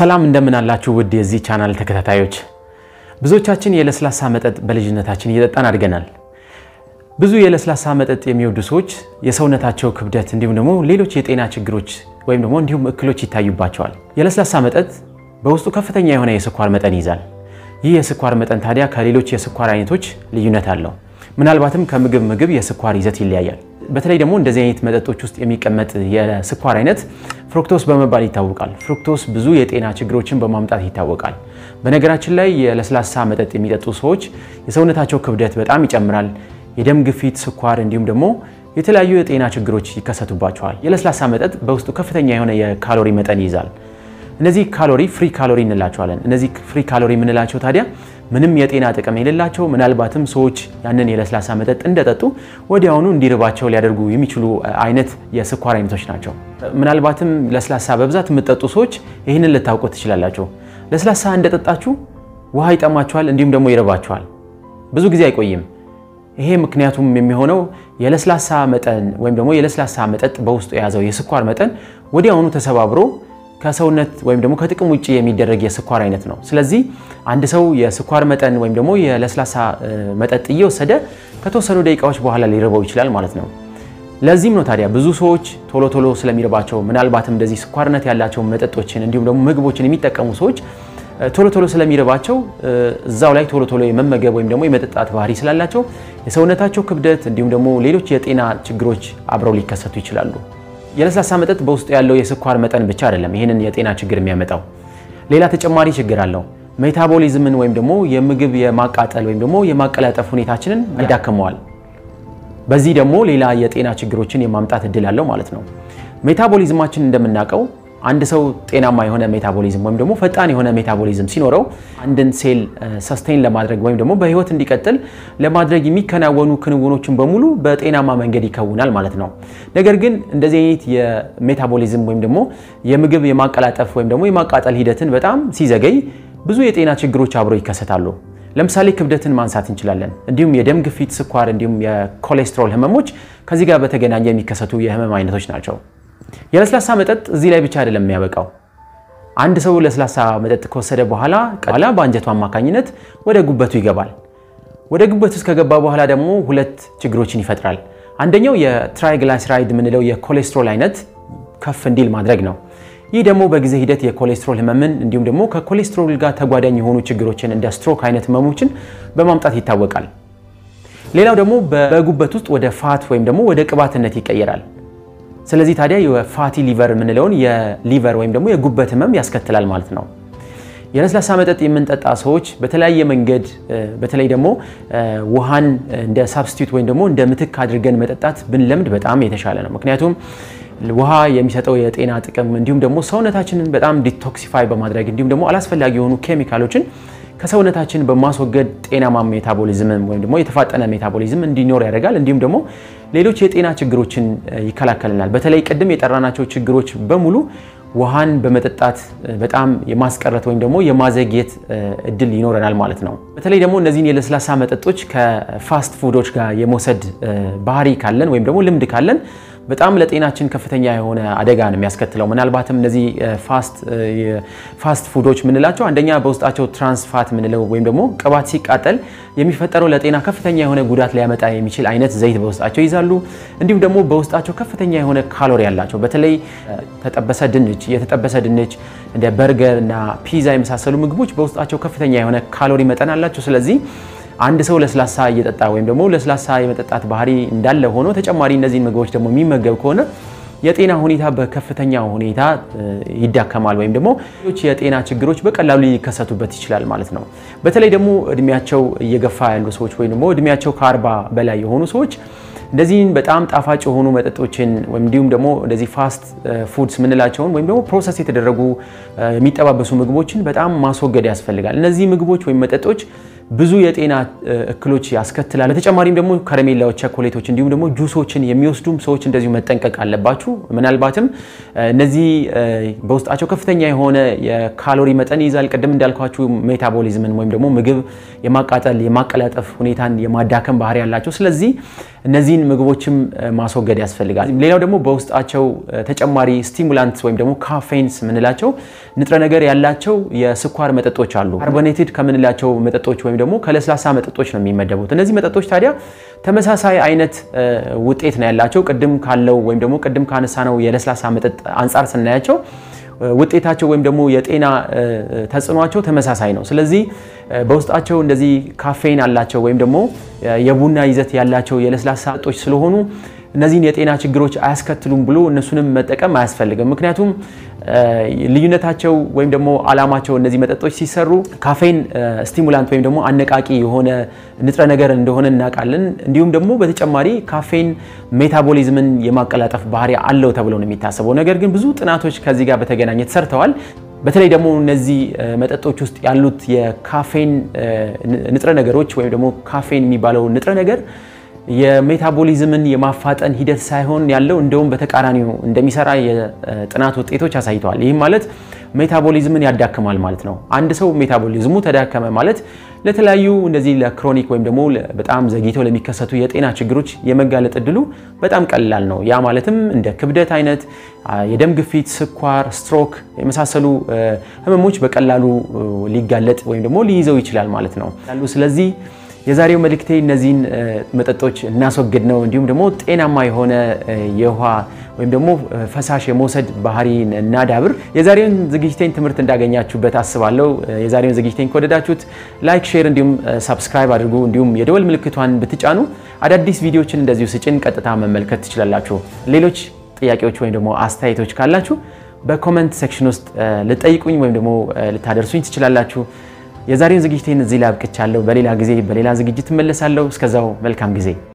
ሰላም እንደምን አላችሁ ውድ የዚህ ቻናል ተከታታዮች። ብዙዎቻችን የለስላሳ መጠጥ በልጅነታችን እየጠጣን አድገናል። ብዙ የለስላሳ መጠጥ የሚወዱ ሰዎች የሰውነታቸው ክብደት እንዲሁም ደግሞ ሌሎች የጤና ችግሮች ወይም ደግሞ እንዲሁም እክሎች ይታዩባቸዋል። የለስላሳ መጠጥ በውስጡ ከፍተኛ የሆነ የስኳር መጠን ይይዛል። ይህ የስኳር መጠን ታዲያ ከሌሎች የስኳር አይነቶች ልዩነት አለው። ምናልባትም ከምግብ ምግብ የስኳር ይዘት ይለያያል። በተለይ ደግሞ እንደዚህ አይነት መጠጦች ውስጥ የሚቀመጥ የስኳር አይነት ፍሩክቶስ በመባል ይታወቃል። ፍሩክቶስ ብዙ የጤና ችግሮችን በማምጣት ይታወቃል። በነገራችን ላይ የለስላሳ መጠጥ የሚጠጡ ሰዎች የሰውነታቸው ክብደት በጣም ይጨምራል። የደም ግፊት፣ ስኳር እንዲሁም ደግሞ የተለያዩ የጤና ችግሮች ይከሰቱባቸዋል። የለስላሳ መጠጥ በውስጡ ከፍተኛ የሆነ የካሎሪ መጠን ይይዛል። እነዚህ ካሎሪ ፍሪ ካሎሪ እንላቸዋለን። እነዚህ ፍሪ ካሎሪ የምንላቸው ታዲያ ምንም የጤና ጥቅም የሌላቸው ምናልባትም ሰዎች ያንን የለስላሳ መጠጥ እንደጠጡ ወዲያውኑ እንዲርባቸው ሊያደርጉ የሚችሉ አይነት የስኳር አይነቶች ናቸው። ምናልባትም ለስላሳ በብዛት የምትጠጡ ሰዎች ይህንን ልታውቁ ትችላላችሁ። ለስላሳ እንደጠጣችሁ ውሃ ይጠማችኋል፣ እንዲሁም ደግሞ ይርባችኋል። ብዙ ጊዜ አይቆይም። ይሄ ምክንያቱም የሚሆነው የለስላሳ መጠን ወይም ደግሞ የለስላሳ መጠጥ በውስጡ የያዘው የስኳር መጠን ወዲያውኑ ተሰባብሮ ከሰውነት ወይም ደግሞ ከጥቅም ውጭ የሚደረግ የስኳር አይነት ነው። ስለዚህ አንድ ሰው የስኳር መጠን ወይም ደግሞ የለስላሳ መጠጥ እየወሰደ ከተወሰኑ ደቂቃዎች በኋላ ሊርበው ይችላል ማለት ነው። ለዚህም ነው ታዲያ ብዙ ሰዎች ቶሎ ቶሎ ስለሚርባቸው ምናልባትም እንደዚህ ስኳርነት ያላቸው መጠጦችን እንዲሁም ደግሞ ምግቦችን የሚጠቀሙ ሰዎች ቶሎ ቶሎ ስለሚርባቸው እዛው ላይ ቶሎ ቶሎ የመመገብ ወይም ደግሞ የመጠጣት ባህሪ ስላላቸው የሰውነታቸው ክብደት እንዲሁም ደግሞ ሌሎች የጤና ችግሮች አብረው ሊከሰቱ ይችላሉ። የለስላሳ መጠጥ በውስጡ ያለው የስኳር መጠን ብቻ አይደለም ይህንን የጤና ችግር የሚያመጣው፣ ሌላ ተጨማሪ ችግር አለው። ሜታቦሊዝምን ወይም ደግሞ የምግብ የማቃጠል ወይም ደግሞ የማቀላጠፍ ሁኔታችንን ያዳክመዋል። በዚህ ደግሞ ሌላ የጤና ችግሮችን የማምጣት እድል አለው ማለት ነው። ሜታቦሊዝማችን እንደምናውቀው አንድ ሰው ጤናማ የሆነ ሜታቦሊዝም ወይም ደግሞ ፈጣን የሆነ ሜታቦሊዝም ሲኖረው አንድን ሴል ሰስቴን ለማድረግ ወይም ደግሞ በህይወት እንዲቀጥል ለማድረግ የሚከናወኑ ክንውኖችን በሙሉ በጤናማ መንገድ ይከውናል ማለት ነው። ነገር ግን እንደዚህ አይነት የሜታቦሊዝም ወይም ደግሞ የምግብ የማቀላጠፍ ወይም ደግሞ የማቃጠል ሂደትን በጣም ሲዘገይ ብዙ የጤና ችግሮች አብረው ይከሰታሉ። ለምሳሌ ክብደትን ማንሳት እንችላለን። እንዲሁም የደም ግፊት፣ ስኳር እንዲሁም የኮሌስትሮል ህመሞች ከዚህ ጋር በተገናኘ የሚከሰቱ የህመም አይነቶች ናቸው። የለስላሳ መጠጥ እዚህ ላይ ብቻ አይደለም የሚያበቃው። አንድ ሰው ለስላሳ መጠጥ ከወሰደ በኋላ ኋላ በአንጀቱ አማካኝነት ወደ ጉበቱ ይገባል። ወደ ጉበቱ ውስጥ ከገባ በኋላ ደግሞ ሁለት ችግሮችን ይፈጥራል። አንደኛው የትራይግላይሰራይድ የምንለው የኮሌስትሮል አይነት ከፍ እንዲል ማድረግ ነው። ይህ ደግሞ በጊዜ ሂደት የኮሌስትሮል ህመምን እንዲሁም ደግሞ ከኮሌስትሮል ጋር ተጓዳኝ የሆኑ ችግሮችን እንደ ስትሮክ አይነት ህመሞችን በማምጣት ይታወቃል። ሌላው ደግሞ በጉበት ውስጥ ወደ ፋት ወይም ደግሞ ወደ ቅባትነት ይቀየራል። ስለዚህ ታዲያ የፋቲ ሊቨር የምንለውን የሊቨር ወይም ደግሞ የጉበት ህመም ያስከትላል ማለት ነው። የለስላሳ መጠጥ የምንጠጣ ሰዎች በተለያየ መንገድ በተለይ ደግሞ ውሃን እንደ ሳብስቲዩት ወይም ደግሞ እንደ ምትክ አድርገን መጠጣት ብንለምድ በጣም የተሻለ ነው። ምክንያቱም ውሃ የሚሰጠው የጤና ጥቅም እንዲሁም ደግሞ ሰውነታችንን በጣም ዲቶክሲፋይ በማድረግ እንዲሁም ደግሞ አላስፈላጊ የሆኑ ኬሚካሎችን ከሰውነታችን በማስወገድ ጤናማ ሜታቦሊዝም ወይም ደግሞ የተፋጠነ ሜታቦሊዝም እንዲኖር ያደርጋል። እንዲሁም ደግሞ ሌሎች የጤና ችግሮችን ይከላከልናል። በተለይ ቅድም የጠራናቸው ችግሮች በሙሉ ውሃን በመጠጣት በጣም የማስቀረት ወይም ደግሞ የማዘግየት እድል ይኖረናል ማለት ነው። በተለይ ደግሞ እነዚህን የለስላሳ መጠጦች ከፋስት ፉዶች ጋር የመውሰድ ባህሪ ካለን ወይም ደግሞ ልምድ ካለን በጣም ለጤናችን ከፍተኛ የሆነ አደጋ ነው የሚያስከትለው። ምናልባትም እነዚህ ፋስት ፉዶች የምንላቸው አንደኛ በውስጣቸው ትራንስፋት የምንለው ወይም ደግሞ ቅባት ሲቃጠል የሚፈጠረው ለጤና ከፍተኛ የሆነ ጉዳት ሊያመጣ የሚችል አይነት ዘይት በውስጣቸው ይዛሉ። እንዲሁም ደግሞ በውስጣቸው ከፍተኛ የሆነ ካሎሪ ያላቸው በተለይ ተጠበሰ ድንች፣ የተጠበሰ ድንች እንደ በርገር እና ፒዛ የመሳሰሉ ምግቦች በውስጣቸው ከፍተኛ የሆነ ካሎሪ መጠን አላቸው። ስለዚህ አንድ ሰው ለስላሳ እየጠጣ ወይም ደግሞ ለስላሳ የመጠጣት ባህሪ እንዳለ ሆኖ ተጨማሪ እነዚህን ምግቦች ደግሞ የሚመገብ ከሆነ የጤና ሁኔታ በከፍተኛ ሁኔታ ይዳከማል ወይም ደግሞ ሌሎች የጤና ችግሮች በቀላሉ ሊከሰቱበት ይችላል ማለት ነው። በተለይ ደግሞ እድሜያቸው እየገፋ ያሉ ሰዎች ወይም ደግሞ እድሜያቸው ከአርባ በላይ የሆኑ ሰዎች እንደዚህን በጣም ጣፋጭ የሆኑ መጠጦችን ወይም እንዲሁም ደግሞ እንደዚህ ፋስት ፉድስ የምንላቸውን ወይም ደግሞ ፕሮሰስ የተደረጉ የሚጠባበሱ ምግቦችን በጣም ማስወገድ ያስፈልጋል። እነዚህ ምግቦች ወይም መጠጦች ብዙ የጤና እክሎች ያስከትላል። በተጨማሪም ደግሞ ከረሜላዎች፣ ቸኮሌቶች እንዲሁም ደግሞ ጁሶችን የሚወስዱም ሰዎች እንደዚሁ መጠንቀቅ አለባችሁ። ምናልባትም እነዚህ በውስጣቸው ከፍተኛ የሆነ የካሎሪ መጠን ይይዛል። ቅድም እንዳልኳችሁ ሜታቦሊዝምን ወይም ደግሞ ምግብ የማቃጠል የማቀላጠፍ ሁኔታን የማዳከም ባህሪ ያላቸው ስለዚህ እነዚህን ምግቦችም ማስወገድ ያስፈልጋል። ሌላው ደግሞ በውስጣቸው ተጨማሪ ስቲሙላንት ወይም ደግሞ ካፌንስ የምንላቸው ንጥረ ነገር ያላቸው የስኳር መጠጦች አሉ። ካርቦኔትድ ከምንላቸው መጠጦች ወይም ደግሞ ከለስላሳ መጠጦች ነው የሚመደቡት። እነዚህ መጠጦች ታዲያ ተመሳሳይ አይነት ውጤት ነው ያላቸው ቅድም ካለው ወይም ደግሞ ቅድም ካነሳነው የለስላሳ መጠጥ አንጻር ስናያቸው ውጤታቸው ወይም ደግሞ የጤና ተጽዕኗቸው ተመሳሳይ ነው። ስለዚህ በውስጣቸው እንደዚህ ካፌን አላቸው ወይም ደግሞ የቡና ይዘት ያላቸው የለስላሳ መጠጦች ስለሆኑ እነዚህን የጤና ችግሮች አያስከትሉም ብሎ እነሱንም መጠቀም አያስፈልግም። ምክንያቱም ልዩነታቸው ወይም ደግሞ ዓላማቸው እነዚህ መጠጦች ሲሰሩ ካፌን ስቲሙላንት ወይም ደግሞ አነቃቂ የሆነ ንጥረ ነገር እንደሆነ እናውቃለን። እንዲሁም ደግሞ በተጨማሪ ካፌን ሜታቦሊዝምን የማቀላጠፍ ባህሪ አለው ተብሎ ነው የሚታሰበው። ነገር ግን ብዙ ጥናቶች ከዚህ ጋር በተገናኘ ተሰርተዋል። በተለይ ደግሞ እነዚህ መጠጦች ውስጥ ያሉት የካፌን ንጥረ ነገሮች ወይም ደግሞ ካፌን የሚባለው ንጥረ ነገር የሜታቦሊዝምን የማፋጠን ሂደት ሳይሆን ያለው እንደውም በተቃራኒው እንደሚሰራ የጥናት ውጤቶች አሳይተዋል። ይህም ማለት ሜታቦሊዝምን ያዳክማል ማለት ነው። አንድ ሰው ሜታቦሊዝሙ ተዳከመ ማለት ለተለያዩ እንደዚህ ለክሮኒክ ወይም ደግሞ በጣም ዘግይተው ለሚከሰቱ የጤና ችግሮች የመጋለጥ እድሉ በጣም ቀላል ነው። ያ ማለትም እንደ ክብደት አይነት፣ የደም ግፊት፣ ስኳር፣ ስትሮክ የመሳሰሉ ህመሞች በቀላሉ ሊጋለጥ ወይም ደግሞ ሊይዘው ይችላል ማለት ነው። ስለዚህ የዛሬው መልእክቴ እነዚህን መጠጦች እናስወግድ ነው። እንዲሁም ደግሞ ጤናማ የሆነ የውሃ ወይም ደግሞ ፈሳሽ የመውሰድ ባህሪ እናዳብር። የዛሬውን ዝግጅቴን ትምህርት እንዳገኛችሁበት አስባለሁ። የዛሬውን ዝግጅቴን ከወደዳችሁት ላይክ፣ ሼር እንዲሁም ሳብስክራይብ አድርጉ። እንዲሁም የደወል ምልክቷን ብትጫኑ አዳዲስ ቪዲዮችን እንደዚሁ ስጭን ቀጥታ መመልከት ትችላላችሁ። ሌሎች ጥያቄዎች ወይም ደግሞ አስተያየቶች ካላችሁ በኮመንት ሴክሽን ውስጥ ልጠይቁኝ ወይም ደግሞ ልታደርሱኝ ትችላላችሁ። የዛሬውን ዝግጅቴን እዚህ ላይ አብቅቻለሁ። በሌላ ጊዜ በሌላ ዝግጅት እመለሳለሁ። እስከዛው መልካም ጊዜ